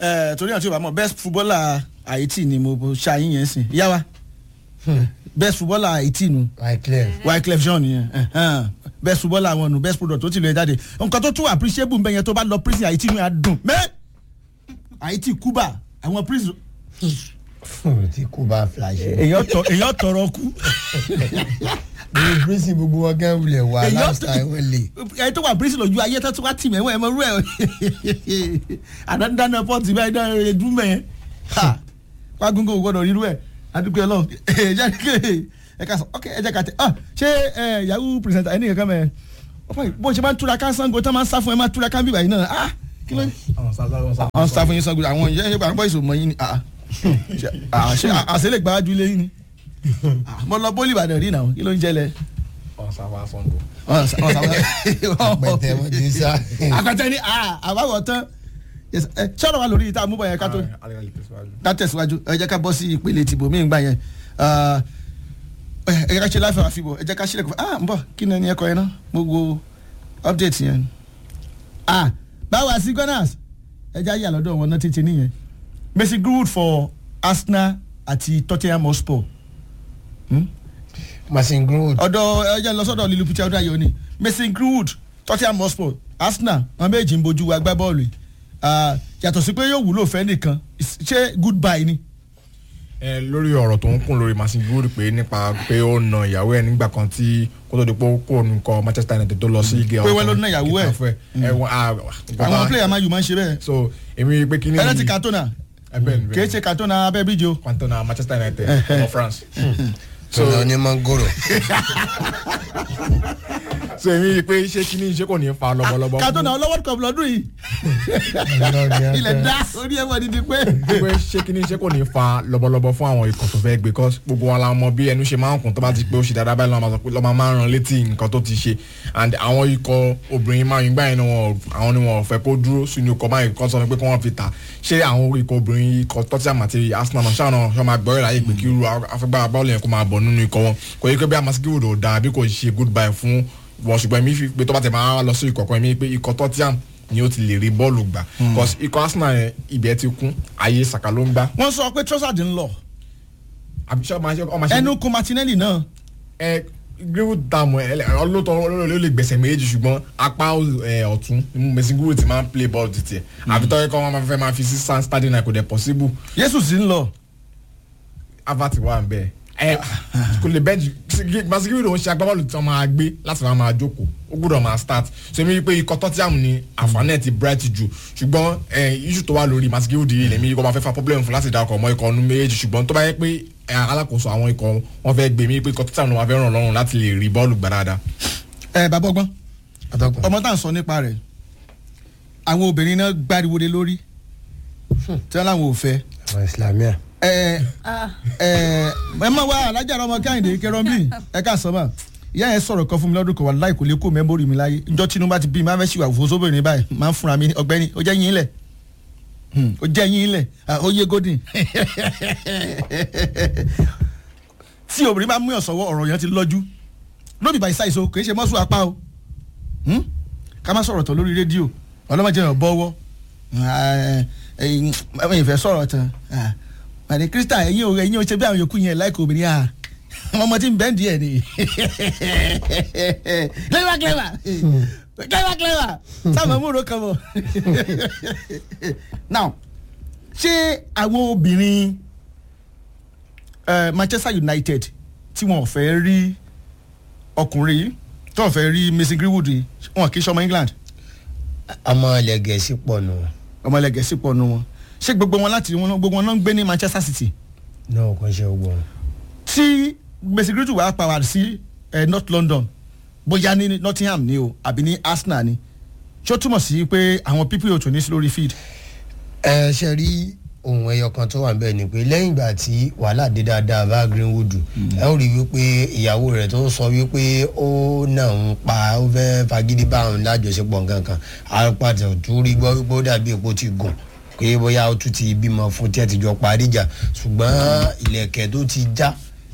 ẹ torí àti ìbámu best footballer haiti ni mo ṣàyìn yẹn sìn yá wa best footballer haiti nu wyclef wyclef jean nìyẹn ẹhẹn. best footballer àwọn nu best product tó ti lè jáde nǹkan tó tún appreciable nbẹ yẹn tó bá lọ prison haiti nu yà dùn mẹ haiti cuba àwọn prison tí kò bá flash èyàn tọ èyàn tọrọ kú ní prison gbogbo wọn gán wulẹ̀ wà Èyí last ọ̀tọ̀- time wọ́n lè. ẹni tó wà prison lójú ayé tó tún wá tì mẹ́wọ́ ẹ̀ mọ́ rú ẹ̀ àdáńdáná pọ́ọ̀tì báyìí dáná ẹ̀dún mẹ́ ha wá gúngún gbọ́dọ̀ rírú ẹ̀ adúgbò ẹ̀ lọ ẹ̀ jẹ́ kí ẹ̀ ká sọ ok ẹ̀ jẹ́ ká tẹ̀ ọ́ ṣé ẹ̀ yahoo presenter ẹni kankan mẹ́ bó ṣe máa ń túra ká sango tó máa ń sá fún ẹ máa túra ká bíbá yìí náà ah kí ló ń àwọn sá fún yín sango àwọn yẹn yẹn gbàgbọ́ ìṣòwò yín ni ah ṣe ah, ṣe àṣẹlẹ̀ gbájú lé yín ni Ah, mo lọ bólú ìbàdàn rí náà kí ló ń jẹlẹ pẹ̀tẹ́ wọn ti sá. àpẹtẹ ni àbáwọ̀ tán Yes, ẹ, sọ̀rọ̀ wa lórí ìta àmúbọ̀ yẹn ká tó ká tẹ̀síwájú ẹ jẹ́ ká bọ́ sí ìpele tìbò mí gbà yẹn Ah, ẹ ẹ jẹ́ ká ṣe láìfẹ́ àfibọ̀ ẹ jẹ́ ká ṣílẹ̀ kó fún ah ń bọ̀ kí ni ẹni ẹ̀kọ́ yẹn náà gbogbo update yẹn ah báwa sí gunners ẹ jẹ́ àyà lọ́dọ̀ wọn náà tètè nìyẹn Messi Greenwood for Arsenal àti Tottenham Hotspur Hmm? masin greenwood ọ̀dọ̀ ẹ jẹ́ lọ sọ́dọ̀ lílu peter ọdún ayọ̀ ni Mason Greenwood Tottenham Hotspur Arsenal wọn méjì ń bojú wa gbá bọ́ọ̀lù yìí Ah, yàtọ̀ sí pé yóò wúlò fẹ́ nìkan ṣé goodbye ni. ẹ lórí ọ̀rọ̀ tó ń kún lórí Mason Greenwood pé nípa pé ó na ìyàwó ẹ̀ nígbà kan tí kó tó di pé ó kó nǹkan Manchester United tó lọ sí igi Pé wọ́n ló ná ìyàwó ẹ̀. ẹ wọ́n a àwọn player máa yù máa ń ṣe bẹ́ẹ̀. so èmi pé kí ni ẹlẹ́tì Cantona ẹ bẹ́ẹ̀ ni kì í ṣe Cantona abẹ́ bíjì o. Cantona Manchester United of France so ní mangoro so èmi pé ṣé kí ni ṣé kò ní fa lọ́bọ̀lọ́bọ̀ Cantona ọlọ́wọ́ cup lọ́dún yìí ilẹ̀ dá orí ẹ̀wọ̀n dídí pé. pé ṣé kí ni ṣé kò ní fa lọ́bọ̀lọ́bọ̀ fún àwọn ikọ̀ tó fẹ́ gbé cause gbogbo wa la mọ̀ bí ẹnu ṣe máa ń kún tó bá ti pé ó ṣe dáadáa báyìí lọ́mọ sọ pé lọ́mọ máa ń ran létí nǹkan tó ti ṣe and àwọn ikọ̀ obìnrin máa ń gbà yín náà wọn àwọn ni wọn ò fẹ́ kó dúró sínú ikọ̀ máa kọ́ sọ pé kí wọ́n fi tà ṣé àwọn ikọ̀ obìnrin ikọ̀ Tottenham àti Arsenal náà ṣáà náà ṣọ́ máa gbọ́ ìráyè pé kí irú afẹ́gbára bọ́ọ̀lù yẹn kó máa bọ̀ nínú ikọ̀ wọn kò yẹ kí bí amasikiwo ò dáa bí kò ṣe goodbye fún wọn ṣùgbọ́n èmi fi pé tó bá tẹ̀ máa lọ sí ikọ̀ kan èmi pé ikọ̀ Tottenham ni ó ti lè rí bọ́ọ̀lù gbà because ikọ̀ Arsenal yẹn ibẹ̀ ti kún ayé Saka ló ń gbá wọ́n sọ pé Trossard ń lọ àbí ṣé ọmọ ṣe ọmọ ṣe ẹnu kun Martinelli náà ẹ greenwood dààmú ẹ ọlọ́tọ̀ olóòlù lè gbẹ̀sẹ̀ méjì ṣùgbọ́n apá ẹ, ọ̀tún Mason Greenwood ti máa ń play ball títì ẹ̀ àbí tọ́jú kọ́ wọn máa fẹ́ máa fi sí stand standing line kò dẹ̀ possible Jésù sì ń lọ. Havertz wà ń bẹ̀ ẹ kò lè bẹ́ẹ̀ Mason Greenwood òun ṣe agbábọ́ọ̀lù tí wọ́n máa gbé láti máa máa jókòó ó gbúdọ̀ máa start so èmi rí i pé ikọ̀ Tottenham ni àǹfààní ẹ̀ ti bright jù ṣùgbọ́n ẹ issue tó wà lórí Mason Greenwood yìí lèmi kò máa fẹ́ fa problem fún láti darapọ̀ mọ́ ikọ̀ ọdún méjèèjì ṣùgbọ́n tó bá yẹ pé ẹ, alákòóso àwọn ikọ̀ wọn fẹ́ gbé mi pé ikọ̀ Tottenham ló máa fẹ́ ràn lọ́rùn láti lè rí bọ́ọ̀lù gbà dáadáa ẹ bàbá ọgbọ́n atọ́kùn ọmọ tá à ń sọ nípa rẹ̀ àwọn obìnrin náà gbáriwo lé lórí tí wọ́n láwọn ò fẹ́ àwọn islamia ẹ ẹ ẹ má wá alájà ọmọ káyìndé kẹrọmbì ẹ ká sọ ma ìyá yẹn sọ̀rọ̀ kan fún mi lọ́dún kan wà láì kò lè kó mẹ́mórì mi láyé njọ́ tinubu bá ti bí mi máa fẹ́ ṣìwà òfò sóbìnrin báyìí máa ń fúnra mi ní ọgbẹ́ni ó jẹ́ yín lẹ̀ Hmm, ó jẹ́ yín lẹ̀ ah, ó yé godin tí obìnrin bá mú yàn sọ́wọ́ ọ̀rọ̀ yẹn ti lọ́jú lóbi bàyí ṣàìsọ kì í ṣe mọ́sùn apá o Hmm? ká má sọ̀rọ̀ tán lórí rédíò ọlọ́mọdé yàn bọ́wọ́ ẹ̀yin ìfẹ́ sọ̀rọ̀ tán àní krista ẹ̀yin ò ẹ̀yin ò ṣe bí àwọn yòókù yẹn láìka obìnrin à àwọn ọmọ tí ń bẹ́ẹ̀ díẹ̀ ni clever clever clever clever sáwọn múro kan bọ̀ now ṣé àwọn obìnrin eh, Manchester United tí wọn ò fẹ́ rí ọkùnrin yìí tí wọn ò fẹ́ rí Mason Greenwood yìí wọn kì í ṣọmọ England ọmọ ilẹ̀ gẹ̀ẹ́sì pọ̀ nù ọmọ ilẹ̀ gẹ̀ẹ́sì pọ̀ nù wọn ṣé gbogbo wọn láti wọn gbogbo wọn náà ń gbé ní Manchester City náà kò ṣe gbọ́ tí Mason Greenwood wàá pa wá sí eh, North London bóyá ní Nottingham ni o àbí ní Arsenal ni ṣé ó túmọ̀ sí pé àwọn pípé ò tún ní sí lórí field ẹ ṣe rí ohun ẹyọ kan tó wà ń bẹ ni pé lẹ́yìn ìgbà tí wàhálà dé dáadáa bá Greenwood ẹ ó rí wípé ìyàwó rẹ̀ tó sọ wípé ó náà ń pa ó fẹ́ fagídí bá òun lájọṣepọ̀ nǹkan kan àpàtà tó rí gbọ́ wípé ó dàbí epo ti gùn pé bóyá ó tún ti bímọ fún tí ẹ ti jọ parí ìjà ṣùgbọ́n ìlẹ̀kẹ̀ tó ti já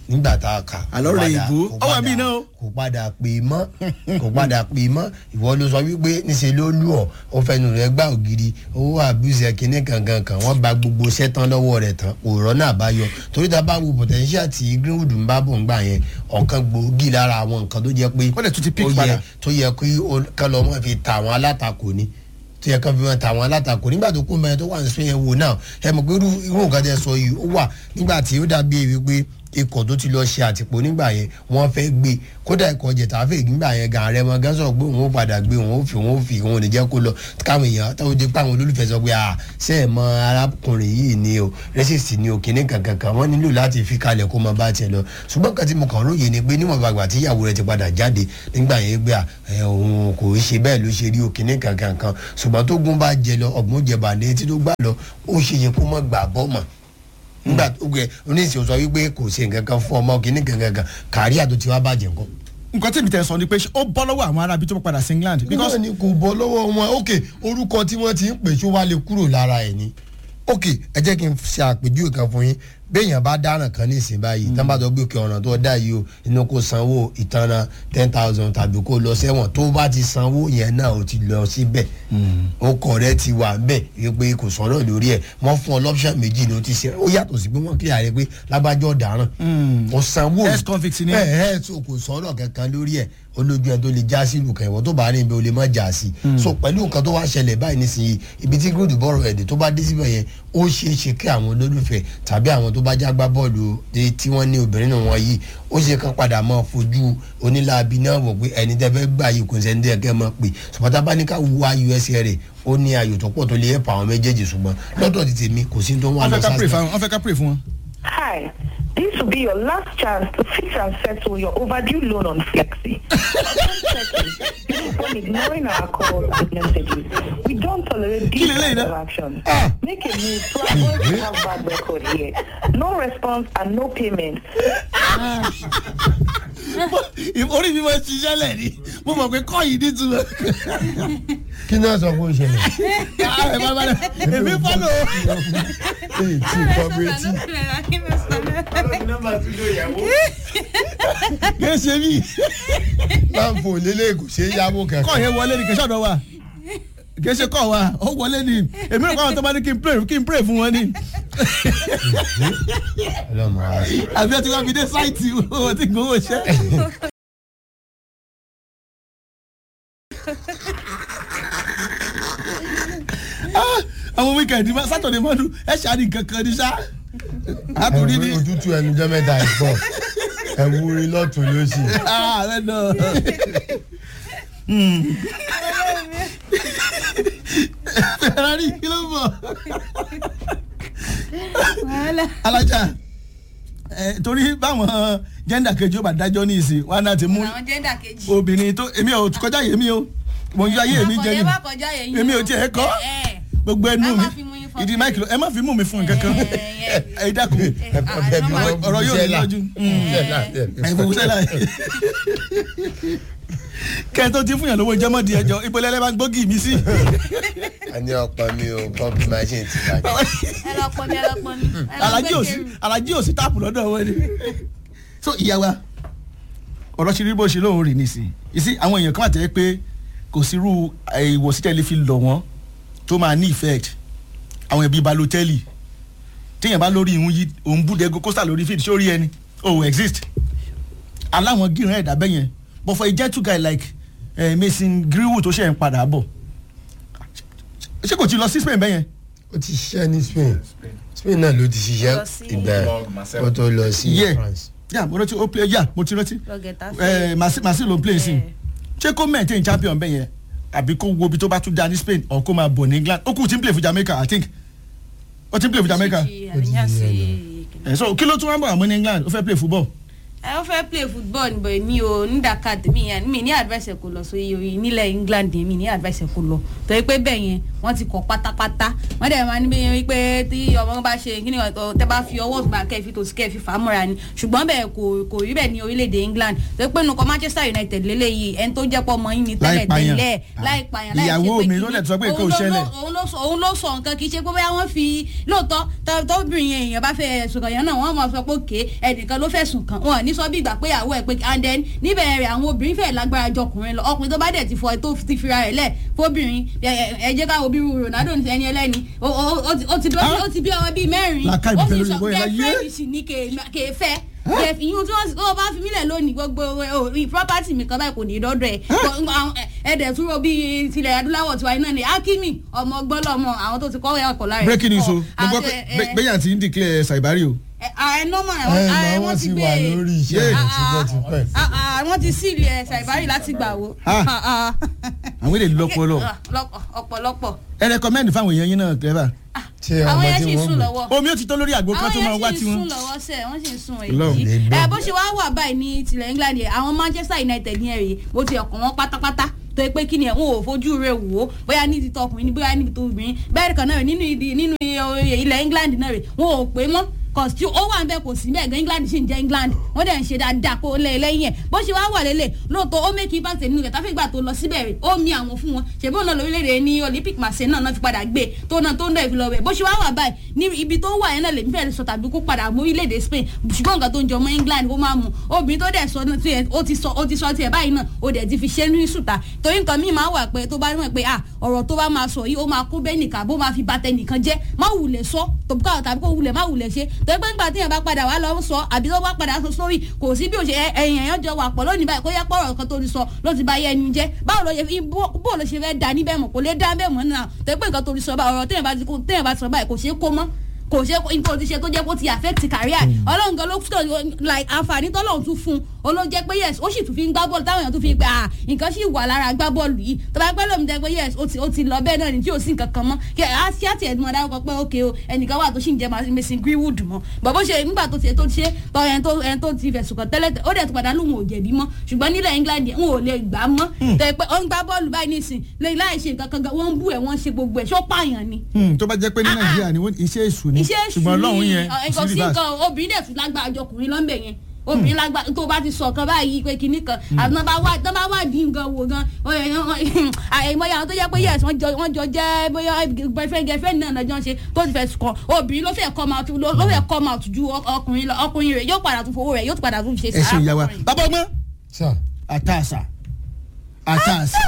nígbà tá a kà. Àlọ́ rẹ̀ ìbò. Ó wà bí náà o. kò padà pè mọ́ kò padà pè mọ́ ìwọ ló sọ wípé níṣẹ́ ló lù ọ́ ó fẹnu rẹ̀ gbá ògiri owó àbúṣe kínní kankan kan wọ́n ba gbogbo iṣẹ́ tán lọ́wọ́ rẹ̀ tán kò rọ́nà àbáyọ torí tá a bá wo potential tí greenwood ń bá bò ń gbà yẹn ọ̀kan gbòógì lára àwọn nǹkan tó jẹ́ pé Ó dẹ̀ tún ti pick ó yẹ- padà. tó yẹ kí ó- kán lọ́ mọ́ fi ta àwọn alátakò ni tó yẹ kán fi mọ́ ta àwọn alátakò nígbà tó kó mẹ́rin tó wà ní spain yẹn wò náà ẹ mọ̀ pé irú irú nǹkan tẹ́ sọ yìí ó wà nígbà tí ó dàbí èyí pé ikọ̀ tó ti lọ ṣe àtìpó nígbà yẹn wọ́n fẹ́ gbé kódà ikọ̀ jẹ̀tàfẹ́ nígbà yẹn gan rẹ mọ gán sọ̀rọ̀ pé òun ó padà gbé òun ó fi òun ó fi òun ò ní jẹ́ kó lọ káwọn èèyàn táwọn jẹ́ pé àwọn olólùfẹ́ sọ pé à ṣe é mọ arákùnrin yìí ni o rẹ́sìsì ni o kìíní kankan kan wọ́n nílò láti fi kalẹ̀ kó máa bá tiẹ̀ lọ ṣùgbọ́n kan tí mo kàn róye ni pé níwọ̀n bàgbà tí ìyàwó rẹ̀ ti padà jáde nígbà yẹn gbé à ẹ, òun kò í ṣe bẹ́ẹ̀ ló ṣe rí o kìíní kankan kan ṣùgbọ́n tó gún bá jẹ lọ ọ̀gbọ́n jẹ bàdé tí tó gbà lọ ó ṣe yẹ kó mọ̀ gbà bọ́ mọ̀ nígbà tó gbẹ oníṣẹ́ sọ wípé kò ṣe nǹkan kan fún ọmọ kìíní kankan kan kàrí àtò tí wàá bàjẹ́ nǹkan. nǹkan tí mi tẹ̀ sọ ni pé ṣé ó bọ́ lọ́wọ́ àwọn arábí tó padà sí England because because ni kò bọ́ lọ́wọ́ wọn ok orúkọ tí wọ́n ti ń pè ṣó wá lè kúrò lára ẹ̀ ni ok ẹ jẹ́ kí n ṣe àpèjúwe kan fún yín béèyàn bá dáràn kan ní ìsìn báyìí tán bá tó gbé òkè ọ̀ràn tó dá yìí o inú kó sanwó ìtanràn ten thousand tàbí kó lọ sẹ́wọ̀n tó bá ti sanwó yẹn náà ó ti lọ síbẹ̀ ó kọ̀ rẹ ti wà bẹ́ẹ̀ wípé kò sọ̀rọ̀ lórí ẹ̀ wọ́n fún ọ lọ́pṣà méjì ni ó ti ṣe ó yàtọ̀ sí pé wọ́n kílẹ̀ rẹ pé lágbájọ́ dáràn ó sanwó Ex-convict ni. ẹ ẹ so kò sọ̀rọ̀ kankan lórí ẹ̀ olójú ẹ tó lè já sí ìlú kan ìwọ tó bá rìn bí o lè má já sí so pẹ̀lú nǹkan tó wá ṣẹlẹ̀ báyìí nísìnyí ibi tí gúdù bọ́ọ̀rọ̀ ẹ̀dẹ̀ tó bá dé síbẹ̀ yẹn ó ṣeé ṣe kí àwọn olólùfẹ́ tàbí àwọn tó bá já gbá bọ́ọ̀lù dé tí wọ́n ní obìnrin náà wọ́n yìí ó ṣe kán padà máa fojú onílàbí náà wọ̀ pé ẹni tẹ́ fẹ́ gbà yìí kò sẹ́ni tẹ́ kẹ́ máa pè ṣùgbọ́n tá a bá ní ká wá usa rẹ̀ ó ní ayò tó pọ̀ tó lè ẹ̀pà àwọn méjèèjì ṣùgbọ́n lọ́dọ̀ ti tèmi kò sí tó wà wọ́n lọ fẹ́ ká pray sáà fún wọn wọ́n fẹ́ ká pray fún wọn. Hi, this will be your last chance to fix and settle your overdue loan on Flexi. Upon ignoring our calls and messages, we don't tolerate these Kill it later. kinds of actions. Make a move to avoid to have bad record here. No response and no payment. orí mi máa ń ṣiṣẹ́ lẹ̀ ni mo mọ̀ pé kọ́ yìí nítumọ̀. kí náà sọ fún ìṣẹ̀lẹ̀ ẹ bá bá rẹ èmi fọ́lọ̀ èyí tí cooperative kì í ṣe mí láǹfò lélẹ̀ kò ṣe é yáwó kọ́ kankan. yẹn wọlé ni kì í ṣọ̀dọ̀ wa kì í ṣe kọ́ wa ó wọlé ni èmi rò pé àwọn tó bá ní kí n pray kí n pray fún wọn ni ọlọ́mọ ara sí. àbí ọtí wọn fi dé sáìtì owó tí gbowó ṣẹ́. Ah, àwọn wíkẹ̀ndì máa sátọ̀dẹ̀ mọ́dún ẹ̀ ṣáàdì kankan ní sá. àtúndì ní òtútù ẹnu jẹ́ mẹ́ta ìpọ̀ ẹ̀wúrin lọ́tún lósì. ààrẹ náà. Ferrari kí ló ń bọ̀? alájà ẹ torí báwọn jẹ́ndà kejì ó bá dájọ́ ní ìsìn wọn náà ti mú àwọn jẹ́ndà kejì. obìnrin tó èmi ò kọjá yèmí o mo ń yọ ayé mi jẹ Àkọlé ni má kọjá yẹn yín èmi ò o. tiẹ̀ kọ́ Ẹ, ẹ. gbogbo ẹnu Ẹ mi má fi mú yín fọ́ ìdí mi. máìkì ló ẹ má fi mú mi fún nǹkan kan Ẹ, ẹ. ẹ dákun ọ̀rọ̀ yóò ní lọ́jú ẹ fowó sẹ́lá kẹ́ ẹ tó ti fún yàn lówó jẹ́mọ́dì ẹjọ́ ìpele ẹlẹ́bàá ń gbógi mi sí. ẹni ọ̀pọ̀ mi ò pọ́ǹpì machine ti bàjẹ́. ẹ lọ pọn mi ẹ lọ pọn mi. Ẹ lọ alájí gbé ò sí kẹrù. alájí ò sí táàpù lọ́dọ̀ wọn ni. so ìyá wa ọ̀rọ̀ ṣe rí bó ṣe lóun rì nísìn ìsí àwọn èèyàn kan àtẹ́ pé kò sí irú ìwọ̀sí tẹ́lẹ̀ fi lọ̀ wọ́n tó máa ní effect àwọn ẹbí balotẹ́lì téèyàn bá lórí ìhun yìí òun bú dẹ́go kósà lórí fíìdì sórí ẹni oh exist aláwọn gíran ẹ̀dá bẹ́yẹn but for a gentle guy like eh, Mason Greenwood tó ṣe ń padà bọ̀ ṣé kò ti lọ sí Spain bẹ́yẹn ó ti ṣiṣẹ́ ní Spain Spain náà ló ti ṣiṣẹ́ Lọ sí- ìgbà ó tó lọ sí Yeah. France. yà mo rántí ó play yà mo ti rántí Lọ Getafe. ẹ màsí màsí ló ń play sí ṣé kó maintain champion bẹ́ẹ̀ yẹn àbí kó wo ibi tó bá tún da ní Spain or kó máa bọ̀ ní England ó kù tí ń play fún Jamaica I think ó ti ń play fún Jamaica Ṣíṣí, àríyànṣe, ẹ so kí ló tún wá bọ̀ àmọ́ ní England ó fẹ́ play football ẹ ó fẹ́ play football níbo èmi ò ní Dakar tèmi yẹn mi ní advice kò lọ sórí orí nílẹ̀ England yẹn mi ní advice kò lọ torí pé bẹ́ẹ̀ yẹn wọ́n ti kọ́ pátápátá wọ́n dẹ̀ máa ní bí yẹn wípé tí ọmọ bá ṣe kí ni ọ̀ tẹ́ bá fi ọwọ́ gbà kẹ́ẹ̀fì tòsí kẹ́ẹ̀fì fà á mọ́ra ni ṣùgbọ́n bẹ́ẹ̀ kò kò rí bẹ́ẹ̀ ní orílẹ̀-èdè England torí pé nǹkan Manchester United lélẹ́yìí ẹni tó jẹ́ pọ̀ mọ́ yín ni tẹ́lẹ̀ pààyàn. tẹ́lẹ̀ láì pààyàn láì ṣe Ìyàwó pé mi kí ló ni. dẹ̀ sọ pé nǹkan ò Òun ló- ṣẹlẹ̀. òun ló sọ òun ló sọ nǹkan kì í ṣe pé bóyá wọ́n fi lóòótọ́ tó- tóbìnrin yẹn èèyàn bá fẹ́ ẹ̀sùn kan yẹn náà wọ́n máa sọ pé òkè ẹnìkan ló fẹ̀sùn kàn wọ́n ní sọ bí ìgbà pé àwọ̀ ẹ̀ pé and then níbẹ̀ rẹ̀ àwọn obìnrin fẹ́ lágbára jọ ọkùnrin lọ ọkùnrin tó bá dẹ̀ ti fọ tó ti fira rẹ̀ lẹ̀ fóbìnrin ẹ- ẹ ẹ jẹ́ ká wo bí irú Ronaldo ní ẹni ẹlẹ́ni ó- ó ó ti- ó ti bí ó ti bí ọmọ bíi mẹ́rin Làákàyè ó sì bẹ̀rẹ̀ sọ lórí ìbọn yẹn láyé. girlfriend sì ní kèé fẹ́ ìyún tí wọ́n tó bá fi mílẹ̀ lónìí gbogbo orí property mi kan báyìí kò ní í dọ́dọ̀ ẹ̀ ẹ̀ẹ́dẹ̀ túró bíi tilẹ̀ adúláwọ̀ tiwa iná ni Hakimi ọmọ ọgbọ́n lọ́mọ àwọn tó ti kọ́ ẹ̀kọ́ lára ẹ̀ breaking news o mo Àti, gbọ́ pé ẹ, Be- Beyan ti ń declare Saibari o. ẹ, ààrẹ nọ́mà ẹ ààrẹ náà wọ́n wọ́n ti ti gbé wà lórí iṣẹ́ Yeah. rẹ̀ tipẹ́ tipẹ́. Ah, ah, wọ́n ti sílì ẹ̀ Saibari láti gbà wo Ah. Ah, ah. àwọn èdè lọ́pọ̀lọ́ Ah, lọ́pọ̀- ọ̀pọ̀lọpọ̀ ẹ recommend fáwọn èèyàn yín náà clever. ṣé àwọn ọmọ yẹn tí sì wọ́n sùn gbé lọ́wọ́ omi ó ti tó lórí àgbo kan tó máa àwọn wá yẹn sì tiwọn. sùn lọ́wọ́ sẹ́ wọ́n sì ń sùn Ọlọ́run. èyí Lè ẹ gbọ́. bó ṣe wá wà báyìí ní tilẹ̀ England yẹn àwọn Manchester United yẹn rèé bó ti ọkàn wọn pátápátá tó yẹ pé kí ni ẹ̀ ń wò fojú rẹ̀ wò ó bóyá ní ti tọkùnrin ni bóyá ní ti obìnrin bẹ́ẹ̀ kan náà rè nínú ibi nínú ilẹ̀ England náà rè wọn ò pé mọ́ kọ̀sí ó wà nbẹ kò sí bẹ́ẹ̀ gan England sì ń jẹ́ England wọ́n dẹ̀ ń ṣe dáadáa kó lé lẹ́yìn ẹ̀ bó ṣe wá wà lélẹ̀ lóòótọ́ ó mẹ́kì impact nínú rẹ̀ táfíìgbà tó lọ síbẹ̀ rẹ̀ ó mi àwọn fún wọn ṣèbí òun náà lórílẹ̀‐èdè ní Olympic Marseille náà náà fi padà gbé tó náà tó ń dẹ̀ fi lọ bẹ̀ bó ṣe wá wà báyìí ní ibi tó wà yẹn náà lèmi fẹ́ẹ́ sọ tàbí kó padà mú orílẹ̀‐èdè Spain ṣùgbọ́n nǹkan tó ń jọ mọ́ England ó máa mú obìnrin tó dẹ̀ sọ tiẹ̀ ó ti sọ ó ti sọ tiẹ̀ báyìí náà ó dẹ̀ ti fi ṣe ní sùtà torí nǹkan míì máa wà pé tó bá mọ̀ pé ah ọ̀rọ̀ tó bá máa sọ yìí ó máa kó bẹ́ẹ̀ nìkan bó máa fi bàtẹ nìkan jẹ́ má wulẹ̀ sọ tòbúkà tàbí kó wulẹ̀ má wulẹ̀ ṣe torí pé nígbà téèyàn bá padà wá lọ sọ àbí tó bá padà sọ sórí kò sí bí o ṣe ẹ- ẹ̀yìn ẹ̀yàn jọ wà pọ̀ lónìí báyìí kó yẹ pọ̀rọ̀ kan tó ti sọ ló ti bá yẹ ẹni jẹ́ báwo ló ṣe fi bó bó ló ṣe fẹ́ da níbẹ̀ mọ̀ kò lè dá bẹ́ẹ̀ mọ́ náà torí pé nǹkan tó ti sọ báyìí ọ̀rọ̀ téèyàn bá ti kó- téèyàn bá ti sọ báyìí kò ṣeé kó mọ́ kò ṣe nǹkan ti ṣe tó jẹ́ kó ti affect career ọlọ́run gan ló fún tó like àǹfààní tọ́lọ́run tún fún un ó ló jẹ́ pé yes ó sì tún fi ń gbá bọ́ọ̀lù táwọn èèyàn tún fi ń pẹ́ ah nǹkan sì wà lára gbá bọ́ọ̀lù yìí tó bá pẹ́ lómi jẹ́ pé yes ó ti ó ti lọ bẹ́ẹ̀ náà ni tí ò sí nǹkan kan mọ́ kí á sí àti ẹ̀dùn ọ̀dà ọkọ̀ pé ok o ẹnìkan wà tó sì ń jẹ́ Mason Greenwood mọ́ bọ̀ bó ṣe nígbà tó ṣe tó ṣe tọ́ ẹni tó ẹni tó ti fẹ̀sùn kàn tẹ́lẹ̀ ó dẹ̀ tó padà lóhùn ò jẹ̀bi mọ́ ṣùgbọ́n nílẹ̀ England yẹn wọn ò lè gbà mọ́ tẹ̀ pé ó ń gbá bọ́ọ̀lù báyìí nísìn lè láì ṣe nǹkan kan gan wọ́n ń bú ẹ̀ wọ́n ń ṣe gbogbo ẹ̀ ṣó pààyàn ni Hmm, tó bá jẹ́ pé ní Nàìjíríà ni wọ́n- iṣẹ́ èṣù ni iṣẹ́ èṣù ṣùgbọ́n Ọlọ́run yẹn ni kò nǹkan sí sí reverse. nǹkan obìnrin dẹ̀ tún lágbára jọ ọkùnrin lọ́nbẹ̀ yẹn obìnrin lágbára tó bá ti sọ kan báyìí pé kinní kan àti tó bá wà tó bá wà dín nǹkan wò gan àìmọye àwọn tó jẹ́ pé yes wọ́n jọ wọ́n jọ jẹ́ bóyá boyfriend girlfriend náà lọ́jọ́ ń ṣe tó ti fẹ́ kàn obìnrin ló fẹ́ come out ló ló fẹ́ come out ju ọkùnrin lọ ọkùnrin rẹ̀ yóò padà tún fowó rẹ̀ yóò tún padà tún ṣe ẹ ṣe ìyá wa ọkùnrin. bàbá ọgbọ́n sà àtàṣà àtàṣà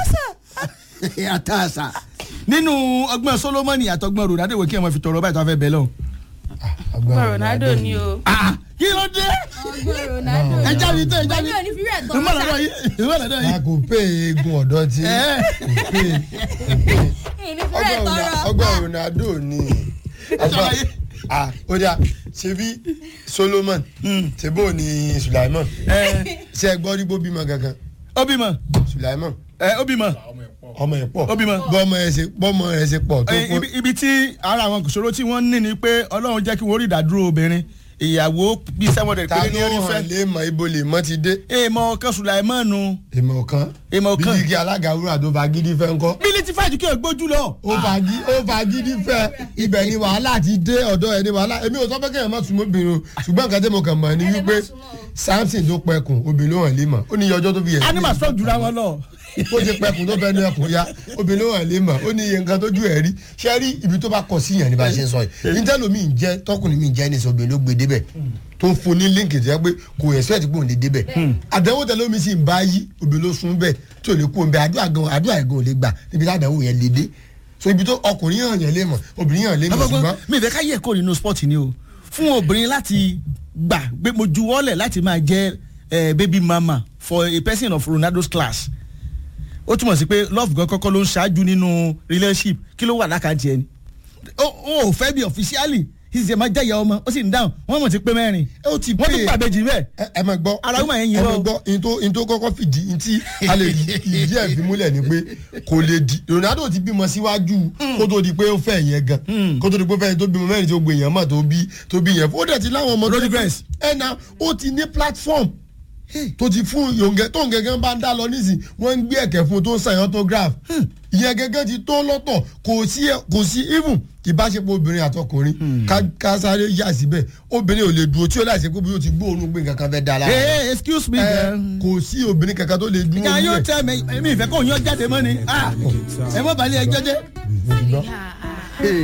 àtàṣà nínú ọgbọ́n Solomoni àtọgbọ́n Ronaldo wò kí ẹ máa fi tọrọ báyìí tó a fẹ́ bẹ̀ lọ. ọgbọ́n Ronaldo ni o Ah, kí ló dé ọgbọ́n Ronaldo ẹ jáde tó ẹ jáde ọjọ́ ní fírẹ̀ tọ́ ìmọ̀ lọ́dọ̀ yìí ìmọ̀ lọ́dọ̀ a yìí. kò pé eegun ọ̀dọ́ tí Ẹ. kò pé ní fírẹ̀ tọrọ ọgbọ́n Ronaldo ni ṣàlàyé. ah ó dà ṣebí Solomon ṣebó ni Sulaiman ẹ ṣe ẹ gbọ́ rí bó bímọ gangan ó bímọ Sulaiman ẹ ó bímọ ọmọ ẹ̀ pọ̀ Ó bímọ. bọ́mọ ẹ̀ ṣe bọ́mọ ẹ̀ ṣe pọ̀ tó Ẹ, kó ibi- ibi tí ara àwọn ìṣòro tí wọ́n ní ni pé Ọlọ́run jẹ́ kí wọ́n rí ìdádúró obìnrin ìyàwó bíi seven hundred ta péré ní ló orí hàn fẹ́. lé mọ ibo lè mọ ti dé èèmọ̀ kan Sùlàìmọ́nù ìmọ̀ kan Ìmọ̀ kan. bíi kí alága wúrà tó fa gidi fẹ́ ń kọ́ bílí ti fàájú kí o gbójú lọ. ó fa gí ó fa gidi fẹ́ ibẹ̀ ni wàhálà ti dé ọ̀dọ̀ ẹ̀ ni wàhálà èmi ò sọ pé kéèyàn má súnmọ́ obìnrin o ṣùgbọ́n nǹkan tí mo kàn mọ̀ ni Ẹ lè má wípé súnmọ́ o. Samson tó pẹkùn obìnrin ló hàn lé mọ̀ ó ní iye ọjọ́ tó fi yẹ animal strong jura wọn lọ. ó ti pẹkùn tó fẹ́ nu ẹkùn ya obìnrin ló hàn lé mọ̀ ó ní iye nǹkan tójú ẹ̀ rí ṣé rí ibi tó bá kọ sí yàn ní bá ṣe ń sọ yìí níjẹ́ lómi ń jẹ́ tọkùnrin mi ń jẹ́ ní sọ obìnrin ló gbé débẹ̀ tó ń fún ní líǹkì tó yẹ pé kò expect pé òun lè débẹ̀ àdánwò tẹ lómi sì ń bá yí obìnrin ló sún bẹ́ẹ̀ tí ò lè kú òun bẹ́ẹ̀ àdúrà gan àdúrà gan ò lè gbà níbi tí àdánwò yẹn lè dé so ibi tó ọkùnrin hàn yẹn lé mọ̀ obìnrin hàn lé mọ̀ Ọgbọ́n ṣùgbọ́n mi ìfẹ́ ká yẹ kó nínú sport ni o fún obìnrin láti gbà pé mo juwọ́lẹ̀ láti máa jẹ́ eh, baby mama for a person of Ronaldo's class ó túmọ̀ sí pé love gan kọ́kọ́ ló ń ṣáájú nínú relationship kí ló wà lákàntì ẹni ó ó ò fẹ́ bí officially ìṣe máa jẹ́yà ọmọ ó sì ń dáhùn wọ́n mọ̀ sí pé mẹ́rin ó ti wọ́n tún pé gbàgbé jì bẹ́ẹ̀ ẹ ẹ máa gbọ́ Ara woman yẹn yín ẹ máa wọ́. gbọ́ in tó in tó kọ́kọ́ fìdí in tí a lè ìdí ẹ̀ fi múlẹ̀ ni pé kò lè di Ronaldo ti bímọ síwájú kó tó di pé ó fẹ́ yẹn gan kó tó di pé ó fẹ́ yẹn tó bímọ mẹ́rin tó gbé yẹn mọ̀ tó bí tó bí yẹn ó dẹ̀ ti láwọn ọmọ tó Rodriguez. ẹ na ó ti ní platform tó ti fún yòǹgẹ tó ń gẹ́gẹ́ bá ń dá lọ nísìn wọ́n ń gbé ẹ̀kẹ́ fún un tó ń sign autograph ìyẹn gẹ́gẹ́ ti tó lọ́tọ̀ kò sí kò sí even ìbáṣepọ̀ obìnrin àtọkùnrin ká- ká sáré yà síbẹ̀ obìnrin ò lè dúró tí ó láì ṣe pé bí ó ti gbóòórùn gbé nǹkan kan fẹ́ da lára Hey, excuse me. ẹ girl. kò sí obìnrin kankan tó lè dúró Can you níbẹ̀. tell me èmi ìfẹ́ kò yan jáde mọ́ ni? Ah, ẹ mọ́ balẹ̀ ẹjọ́ jẹ́. Mo ti gbọ́. Ah, ah.